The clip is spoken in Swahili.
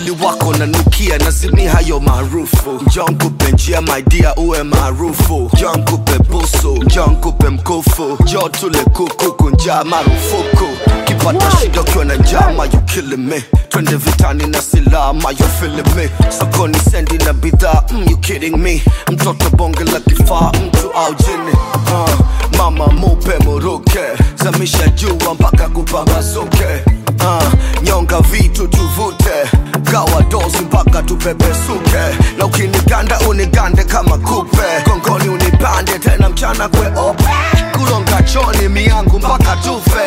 mwili wako nanukia nazimi hayo maarufu njoo nkupe njia my dear uwe maarufu njoo nkupe busu njoo nkupe mkufu njoo tule kuku kunjaa marufuku kipata shida ukiwa na njama you killing me twende vitani na silama you feeling me sokoni sendi na bidhaa mm, you kidding me mtoto bonge la kifaa mtu au jini uh, mama mupe muruke zamisha jua mpaka kupambazuke uh, nyonga vitu tuvute gawa dozi mpaka tupepesuke na ukiniganda unigande kama kupe gongoni unipande tena mchana kweupe kulonga choni miangu mpaka tufe